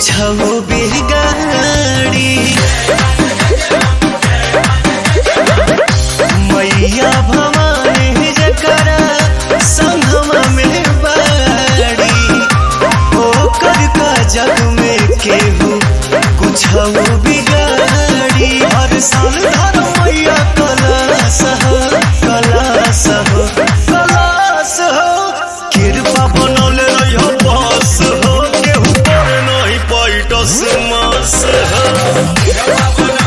कुछ बिगाड़ी मैया भवानी जकरा संगमा में बाड़ी ओकर का जग में केहू कुछ बिगाड़ी हर साल धर मैया कलास हो कलास हो कलास हो कृपा बनौले रहियो बस हो केहू पर नहीं पैटस मास हो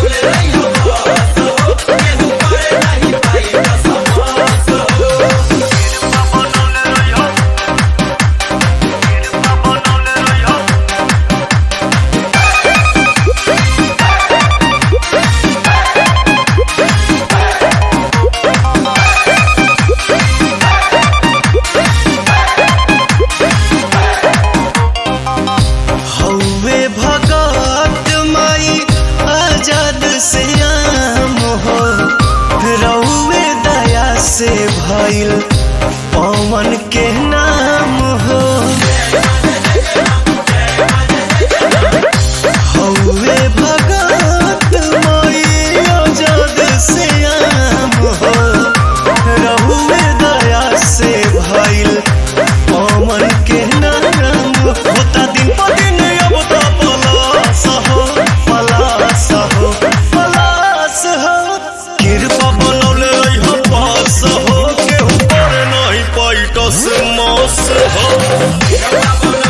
हौवे भगत माई आजाद से आम हो रौवे दया से भइल पवन के नाम हो हौवे भगत माई आजाद से आम हो रौवे दया से भइल पवन के नाम होता दिन पर दिन अब तो पलास हो पलास हो पलास हो कृपा बनौले रहियो पास हो केहू पर नहीं पैटस मास हो